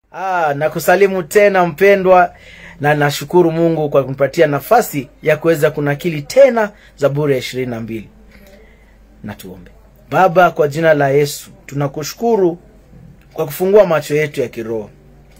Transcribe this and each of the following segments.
Ah, nakusalimu tena mpendwa, na nashukuru Mungu kwa kunipatia nafasi ya kuweza kunakili tena Zaburi ya ishirini na mbili. Na tuombe. Baba, kwa jina la Yesu tunakushukuru kwa kufungua macho yetu ya kiroho.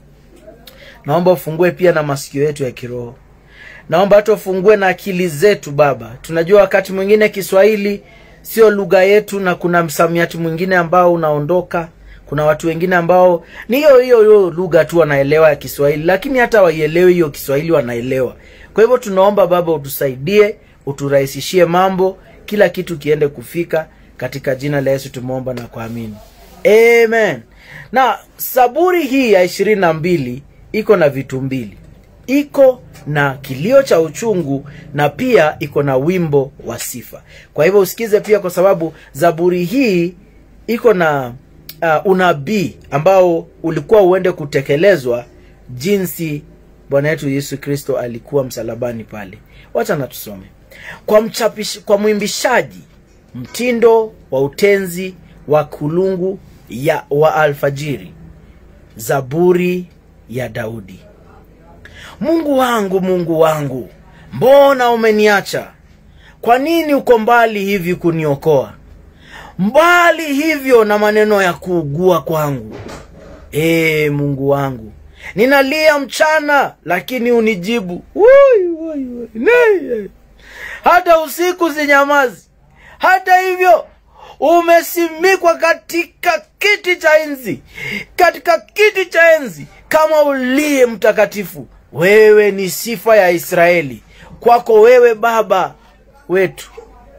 Naomba ufungue pia na masikio yetu ya kiroho. Naomba hata ufungue na akili zetu Baba. Tunajua wakati mwingine Kiswahili sio lugha yetu, na kuna msamiati mwingine ambao unaondoka. Kuna watu wengine ambao ni hiyo hiyo hiyo lugha tu wanaelewa ya Kiswahili, lakini hata waielewi hiyo Kiswahili wanaelewa. Kwa hivyo tunaomba Baba utusaidie, uturahisishie mambo, kila kitu kiende kufika. Katika jina la Yesu tumeomba na kuamini, amen. Na Zaburi hii ya ishirini na mbili iko na vitu mbili, iko na kilio cha uchungu na pia iko na wimbo wa sifa. Kwa hivyo usikize pia, kwa sababu Zaburi hii iko na uh, unabii ambao ulikuwa uende kutekelezwa jinsi Bwana wetu Yesu Kristo alikuwa msalabani pale. Wacha na tusome kwa mchapish, kwa mwimbishaji mtindo wa utenzi wa kulungu ya wa alfajiri, Zaburi ya Daudi. Mungu wangu, Mungu wangu, mbona umeniacha? Kwa nini uko mbali hivi kuniokoa? Mbali hivyo na maneno ya kuugua kwangu. Ee Mungu wangu, ninalia mchana, lakini unijibu. Woi, woi, woi. Nee. Hata usiku sinyamazi. Hata hivyo umesimikwa katika kiti cha enzi, katika kiti cha enzi kama uliye mtakatifu. Wewe ni sifa ya Israeli, kwako wewe Baba wetu.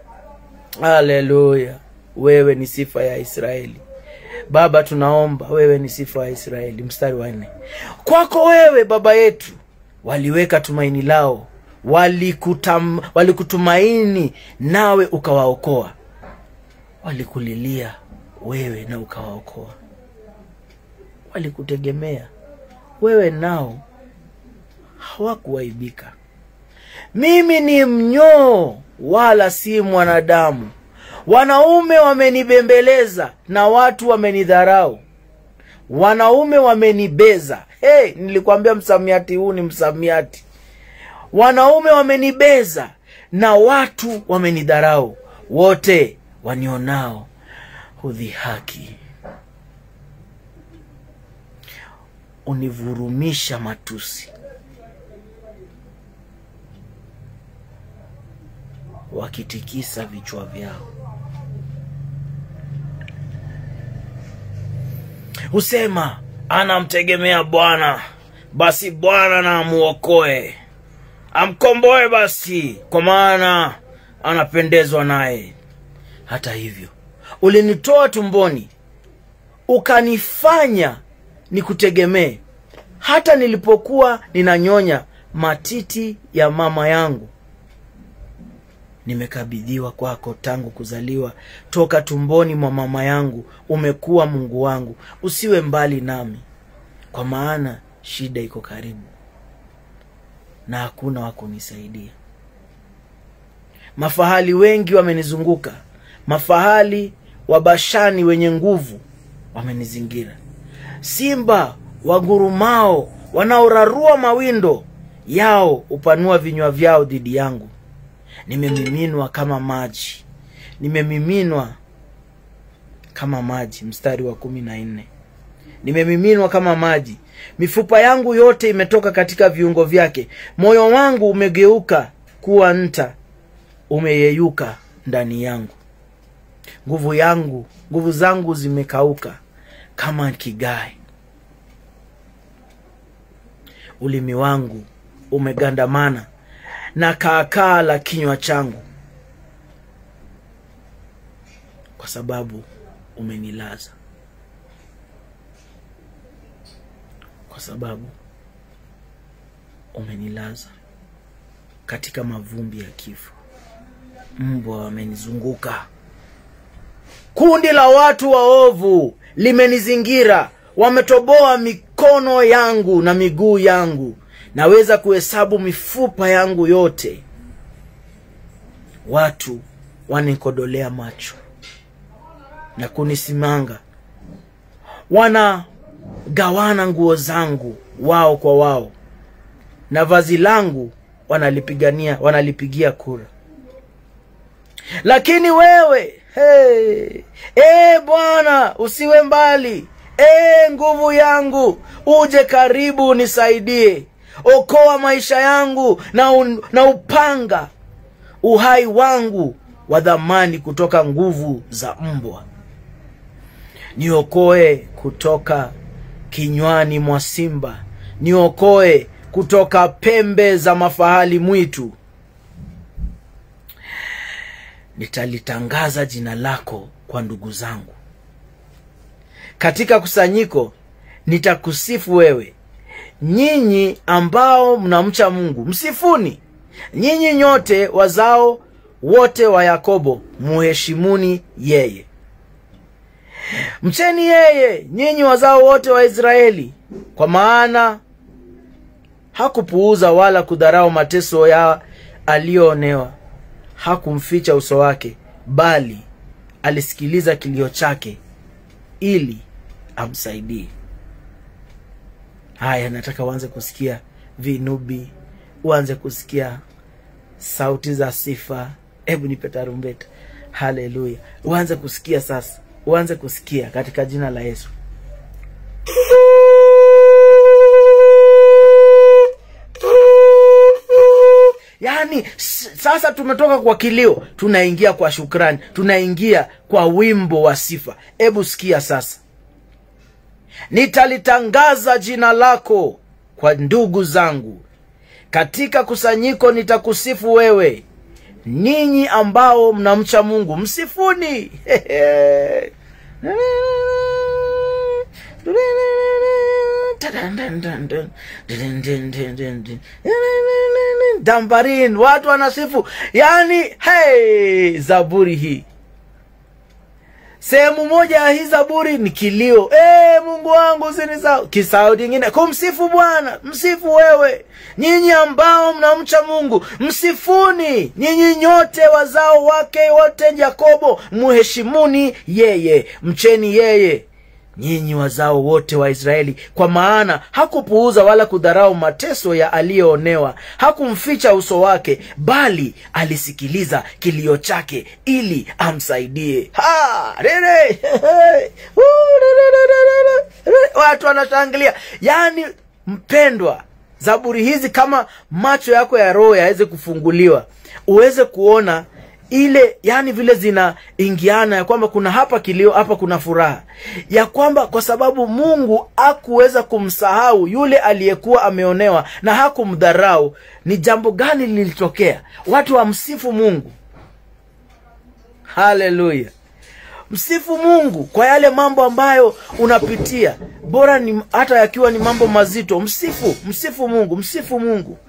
Haleluya! Wewe ni sifa ya Israeli. Baba, tunaomba wewe ni sifa ya Israeli. Mstari wa nne, kwako wewe Baba yetu waliweka tumaini lao, walikutam, walikutumaini nawe ukawaokoa. Walikulilia wewe na ukawaokoa, walikutegemea wewe nao hawakuwaibika. Mimi ni mnyoo wala si mwanadamu, wanaume wamenibembeleza na watu wamenidharau, wanaume wamenibeza. Hey, nilikwambia msamiati huu ni msamiati. Wanaume wamenibeza na watu wamenidharau, wote wanionao hudhihaki. Univurumisha matusi, wakitikisa vichwa vyao. Husema anamtegemea Bwana, basi Bwana na amuokoe, amkomboe basi, kwa maana anapendezwa naye. Hata hivyo ulinitoa tumboni, ukanifanya nikutegemee, hata nilipokuwa ninanyonya matiti ya mama yangu. Nimekabidhiwa kwako tangu kuzaliwa, toka tumboni mwa mama yangu umekuwa Mungu wangu. Usiwe mbali nami, kwa maana shida iko karibu na hakuna wa kunisaidia. Mafahali wengi wamenizunguka, mafahali wa Bashani wenye nguvu wamenizingira, simba wagurumao wanaorarua mawindo yao hupanua vinywa vyao dhidi yangu. Nimemiminwa kama maji, nimemiminwa kama maji. Mstari wa kumi na nne nimemiminwa kama maji, mifupa yangu yote imetoka katika viungo vyake. Moyo wangu umegeuka kuwa nta, umeyeyuka ndani yangu. Nguvu yangu, nguvu zangu zimekauka kama kigae, ulimi wangu umegandamana na kaakaa la kinywa changu, kwa sababu umenilaza, kwa sababu umenilaza katika mavumbi ya kifo. Mbwa wamenizunguka, kundi la watu waovu limenizingira, wametoboa mikono yangu na miguu yangu naweza kuhesabu mifupa yangu yote. Watu wanikodolea macho na kunisimanga, wana gawana nguo zangu wao kwa wao na vazi langu wanalipigania wanalipigia kura lakini wewe hey, e bwana usiwe mbali e nguvu yangu uje karibu nisaidie okoa maisha yangu na, un, na upanga uhai wangu wa dhamani kutoka nguvu za mbwa niokoe kutoka kinywani mwa simba niokoe kutoka pembe za mafahali mwitu nitalitangaza jina lako kwa ndugu zangu katika kusanyiko nitakusifu wewe nyinyi ambao mnamcha mungu msifuni nyinyi nyote wazao wote wa yakobo muheshimuni yeye mcheni yeye nyinyi wazao wote wa israeli kwa maana hakupuuza wala kudharau mateso ya aliyoonewa hakumficha uso wake bali alisikiliza kilio chake ili amsaidie haya nataka uanze kusikia vinubi uanze kusikia sauti za sifa hebu nipe tarumbeta haleluya uanze kusikia sasa uanze kusikia katika jina la yesu yaani s- sasa tumetoka kwa kilio tunaingia kwa shukrani tunaingia kwa wimbo wa sifa hebu sikia sasa nitalitangaza jina lako kwa ndugu zangu katika kusanyiko nitakusifu wewe ninyi ambao mnamcha mungu msifuni dambarin watu wanasifu yani hey, zaburi hii sehemu moja ya hii zaburi ni kilio e, mungu wangu usinisahau kisauti ingine kumsifu bwana msifu wewe nyinyi ambao mnamcha mungu msifuni nyinyi nyote wazao wake wote yakobo muheshimuni yeye mcheni yeye nyinyi wazao wote wa israeli kwa maana hakupuuza wala kudharau mateso ya aliyoonewa hakumficha uso wake bali alisikiliza kilio chake ili amsaidie Ha! Rere! Woo! Rere! watu wanashangilia yaani mpendwa zaburi hizi kama macho yako ya roho yaweze kufunguliwa uweze kuona ile yani vile zinaingiana ya kwamba kuna hapa kilio hapa kuna furaha ya kwamba kwa sababu mungu hakuweza kumsahau yule aliyekuwa ameonewa na hakumdharau ni jambo gani lilitokea watu wamsifu mungu haleluya msifu mungu kwa yale mambo ambayo unapitia bora ni hata yakiwa ni mambo mazito msifu msifu mungu msifu mungu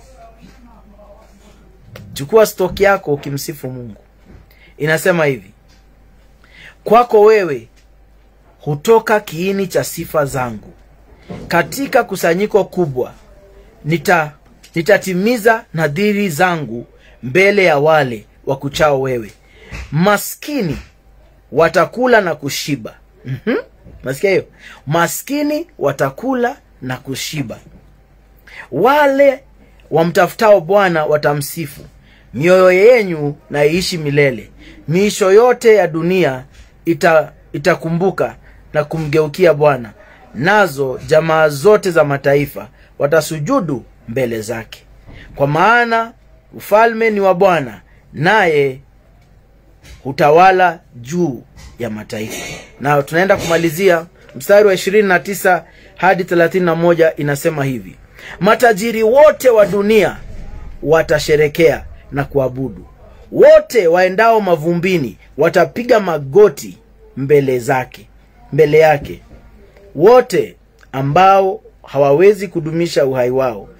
chukua stoki yako ukimsifu mungu inasema hivi kwako wewe hutoka kiini cha sifa zangu katika kusanyiko kubwa nita nitatimiza nadhiri zangu mbele ya wale wakuchao wewe maskini watakula na kushiba mm-hmm. masikia hiyo maskini watakula na kushiba wale wamtafutao bwana watamsifu mioyo yenyu na iishi milele miisho yote ya dunia ita, itakumbuka na kumgeukia bwana nazo jamaa zote za mataifa watasujudu mbele zake kwa maana ufalme ni wa bwana naye hutawala juu ya mataifa na tunaenda kumalizia mstari wa ishirini na tisa hadi thelathini na moja inasema hivi matajiri wote wa dunia watasherekea na kuabudu wote waendao mavumbini watapiga magoti mbele zake mbele yake wote ambao hawawezi kudumisha uhai wao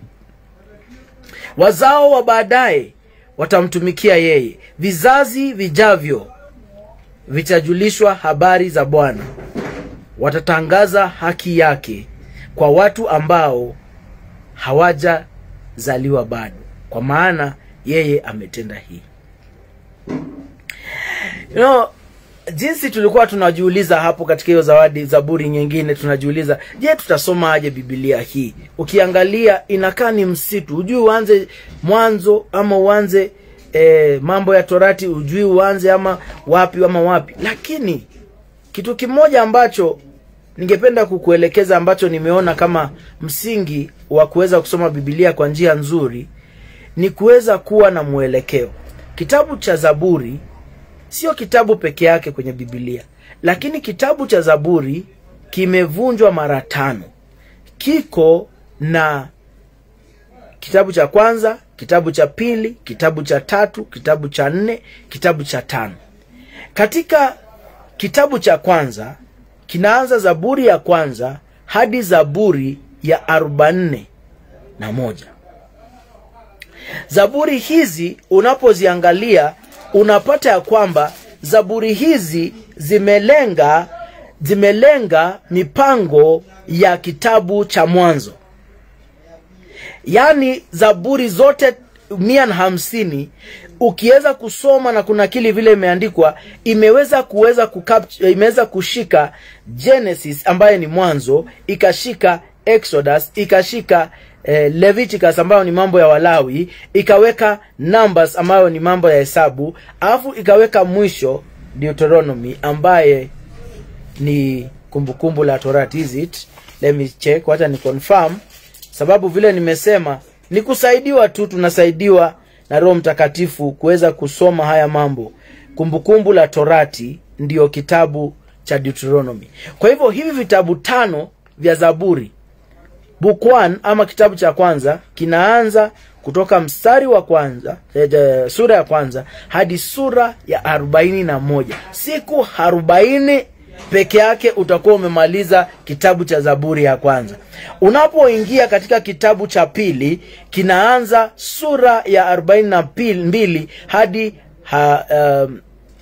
wazao wa baadaye watamtumikia yeye vizazi vijavyo vitajulishwa habari za bwana watatangaza haki yake kwa watu ambao hawajazaliwa bado kwa maana yeye ametenda hii you know, jinsi tulikuwa tunajiuliza hapo katika hiyo zawadi zaburi nyingine tunajiuliza je tutasoma aje bibilia hii ukiangalia inakaa ni msitu hujui uanze mwanzo ama uanze e, mambo ya torati hujui uanze ama wapi ama wapi lakini kitu kimoja ambacho ningependa kukuelekeza ambacho nimeona kama msingi wa kuweza kusoma bibilia kwa njia nzuri ni kuweza kuwa na mwelekeo kitabu cha zaburi sio kitabu peke yake kwenye bibilia lakini kitabu cha zaburi kimevunjwa mara tano kiko na kitabu cha kwanza kitabu cha pili kitabu cha tatu kitabu cha nne kitabu cha tano katika kitabu cha kwanza kinaanza zaburi ya kwanza hadi zaburi ya arobaini na moja zaburi hizi unapoziangalia unapata ya kwamba zaburi hizi zimelenga zimelenga mipango ya kitabu cha mwanzo yaani zaburi zote mia na hamsini ukiweza kusoma na kunakili vile imeandikwa imeweza kuweza kucapture- imeweza kushika genesis ambayo ni mwanzo ikashika exodus ikashika eh, leviticus ambayo ni mambo ya walawi ikaweka numbers ambayo ni mambo ya hesabu alafu ikaweka mwisho deuteronomy ambaye ni kumbukumbu la torati is it let me check wacha ni confirm sababu vile nimesema ni kusaidiwa tu tunasaidiwa na roho mtakatifu kuweza kusoma haya mambo kumbukumbu la torati ndiyo kitabu cha deuteronomy kwa hivyo hivi vitabu tano vya zaburi book one, ama kitabu cha kwanza kinaanza kutoka mstari wa kwanza eh, eh, sura ya kwanza hadi sura ya arobaini na moja siku arobaini peke yake utakuwa umemaliza kitabu cha zaburi ya kwanza unapoingia katika kitabu cha pili kinaanza sura ya arobaini na pil- mbili hadi ha, um,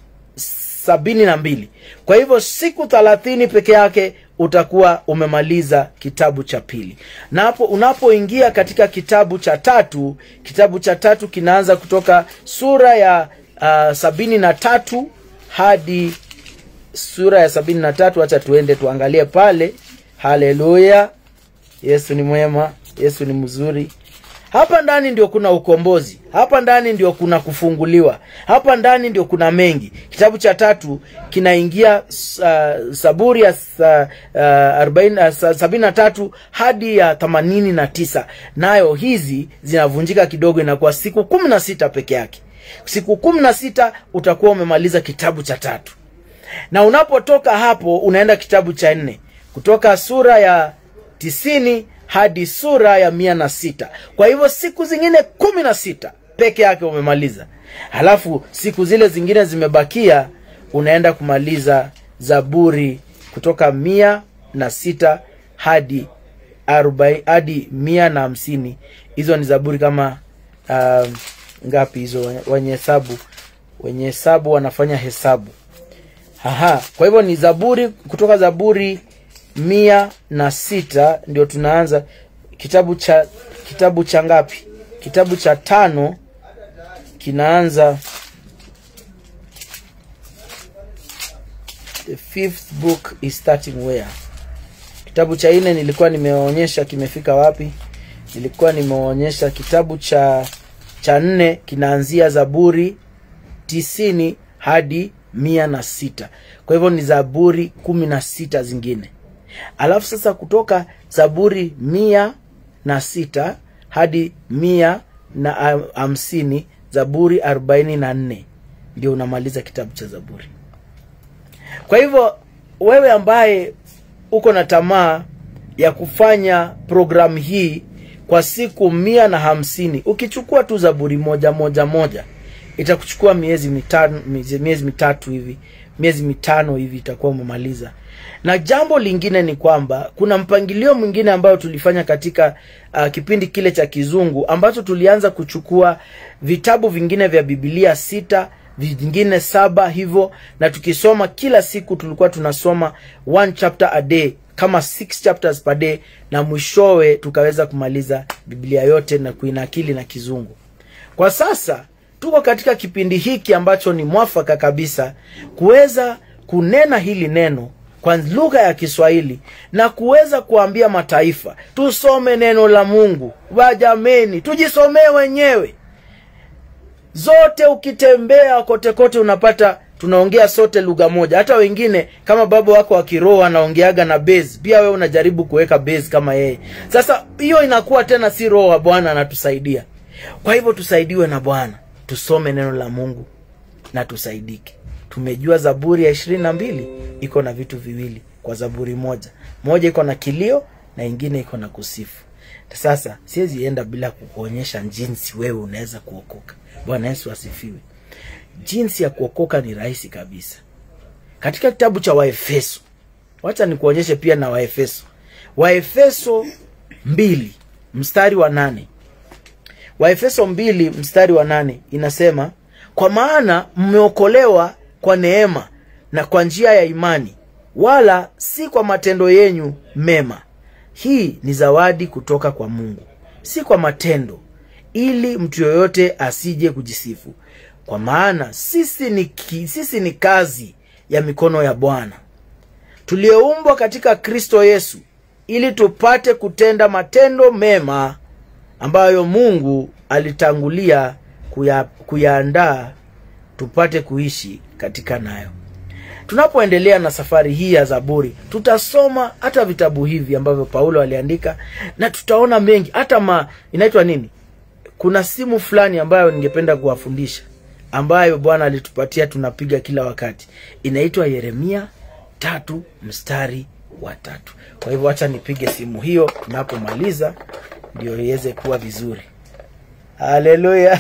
sabini na mbili kwa hivyo siku thalathini peke yake utakuwa umemaliza kitabu cha pili na hapo unapoingia katika kitabu cha tatu kitabu cha tatu kinaanza kutoka sura ya uh, sabini na tatu hadi sura ya sabini na tatu hacha tuende tuangalie pale haleluya yesu ni mwema yesu ni mzuri hapa ndani ndio kuna ukombozi hapa ndani ndio kuna kufunguliwa hapa ndani ndio kuna mengi kitabu cha tatu kinaingia uh, saburi ya sa, uh, arobaini- uh, sa- sabini na tatu hadi ya themanini na tisa nayo hizi zinavunjika kidogo inakuwa siku kumi na sita peke yake siku kumi na sita utakuwa umemaliza kitabu cha tatu na unapotoka hapo unaenda kitabu cha nne kutoka sura ya tisini hadi sura ya mia na sita kwa hivyo siku zingine kumi na sita peke yake umemaliza halafu siku zile zingine zimebakia unaenda kumaliza zaburi kutoka mia na sita hadi arobaini hadi mia na hamsini hizo ni zaburi kama um, ngapi hizo wenye hesabu wenye hesabu wanafanya hesabu Aha, kwa hivyo ni zaburi kutoka zaburi mia na sita ndio tunaanza kitabu cha kitabu cha ngapi kitabu cha tano kinaanza the fifth book is starting where kitabu cha nne nilikuwa nimeonyesha kimefika wapi nilikuwa nimeonyesha kitabu cha cha nne kinaanzia zaburi tisini hadi mia na sita kwa hivyo ni zaburi kumi na sita zingine alafu sasa kutoka zaburi mia na sita hadi mia na ha- hamsini zaburi arobaini na nne ndio unamaliza kitabu cha zaburi kwa hivyo wewe ambaye uko na tamaa ya kufanya programu hii kwa siku mia na hamsini ukichukua tu zaburi moja moja moja itakuchukua miezi mitano miezi, miezi mitatu hivi miezi mitano hivi itakuwa umemaliza na jambo lingine ni kwamba kuna mpangilio mwingine ambayo tulifanya katika uh, kipindi kile cha kizungu ambacho tulianza kuchukua vitabu vingine vya bibilia sita vingine saba hivyo na tukisoma kila siku tulikuwa tunasoma one chapter a day kama six chapters per day na mwishowe tukaweza kumaliza biblia yote na kuinakili na kizungu kwa sasa tuko katika kipindi hiki ambacho ni mwafaka kabisa kuweza kunena hili neno kwa lugha ya Kiswahili na kuweza kuambia mataifa tusome neno la Mungu. Wajameni, tujisomee wenyewe zote. Ukitembea kote kote, unapata tunaongea sote lugha moja. Hata wengine kama baba wako wa kiroho anaongeaga na base, pia wewe unajaribu kuweka base kama yeye. Sasa hiyo inakuwa tena si roho wa Bwana anatusaidia. Kwa hivyo tusaidiwe na Bwana, tusome neno la Mungu na tusaidike. Tumejua Zaburi ya ishirini na mbili iko na vitu viwili kwa Zaburi moja, moja iko na kilio na ingine iko na kusifu. Sasa siwezi enda bila kukuonyesha jinsi wewe unaweza kuokoka. Bwana Yesu asifiwe. Jinsi ya kuokoka ni rahisi kabisa. Katika kitabu cha Waefeso, wacha nikuonyeshe pia na Waefeso, Waefeso mbili mstari wa nane Waefeso mbili mstari wa nane inasema, kwa maana mmeokolewa kwa neema na kwa njia ya imani, wala si kwa matendo yenyu mema. Hii ni zawadi kutoka kwa Mungu, si kwa matendo, ili mtu yoyote asije kujisifu. Kwa maana sisi ni, ki, sisi ni kazi ya mikono ya Bwana, tulioumbwa katika Kristo Yesu, ili tupate kutenda matendo mema ambayo Mungu alitangulia kuya, kuyaandaa tupate kuishi katika nayo. Tunapoendelea na safari hii ya Zaburi, tutasoma hata vitabu hivi ambavyo Paulo aliandika na tutaona mengi, hata ma inaitwa nini, kuna simu fulani ambayo ningependa kuwafundisha ambayo Bwana alitupatia tunapiga kila wakati, inaitwa Yeremia tatu mstari wa tatu. Kwa hivyo acha nipige simu hiyo tunapomaliza, ndio iweze kuwa vizuri. Haleluya!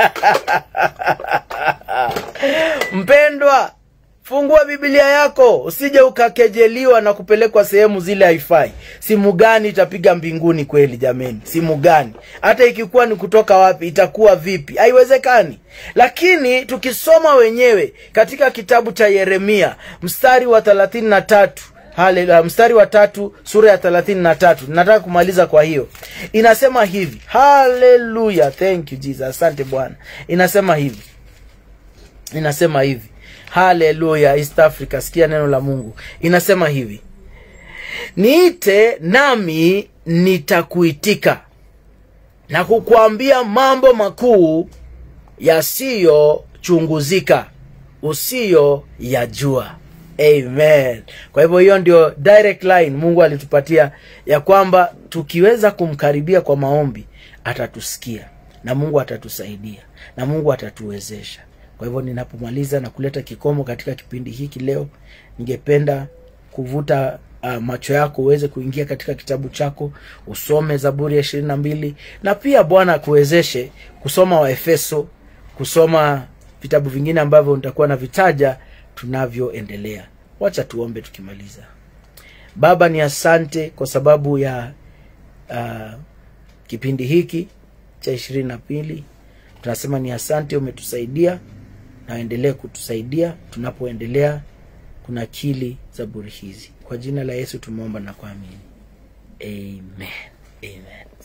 Mpendwa, fungua Biblia yako, usije ukakejeliwa na kupelekwa sehemu zile haifai. Simu gani itapiga mbinguni kweli? Jameni, simu gani? Hata ikikuwa ni kutoka wapi, itakuwa vipi? Haiwezekani. Lakini tukisoma wenyewe katika kitabu cha Yeremia mstari wa thelathini na tatu Haleluya, mstari wa tatu sura ya thelathini na tatu nataka kumaliza. Kwa hiyo inasema hivi, haleluya, thank you Jesus, asante Bwana. Inasema hivi, inasema hivi, haleluya, East Africa, sikia neno la Mungu. Inasema hivi, niite nami nitakuitika na kukuambia mambo makuu yasiyochunguzika usiyo yajua. Amen. Kwa hivyo hiyo ndio direct line Mungu alitupatia ya kwamba tukiweza kumkaribia kwa maombi atatusikia na Mungu atatusaidia na Mungu atatuwezesha. Kwa hivyo ninapomaliza na kuleta kikomo katika kipindi hiki leo, ningependa kuvuta uh, macho yako uweze kuingia katika kitabu chako usome Zaburi ya ishirini na mbili na pia Bwana akuwezeshe kusoma Waefeso, kusoma vitabu vingine ambavyo nitakuwa na vitaja tunavyoendelea. Wacha tuombe tukimaliza. Baba, ni asante kwa sababu ya uh, kipindi hiki cha ishirini na mbili. Tunasema ni asante, umetusaidia na uendelee kutusaidia tunapoendelea kunakili zaburi hizi. Kwa jina la Yesu tumeomba na kuamini, amen, amen.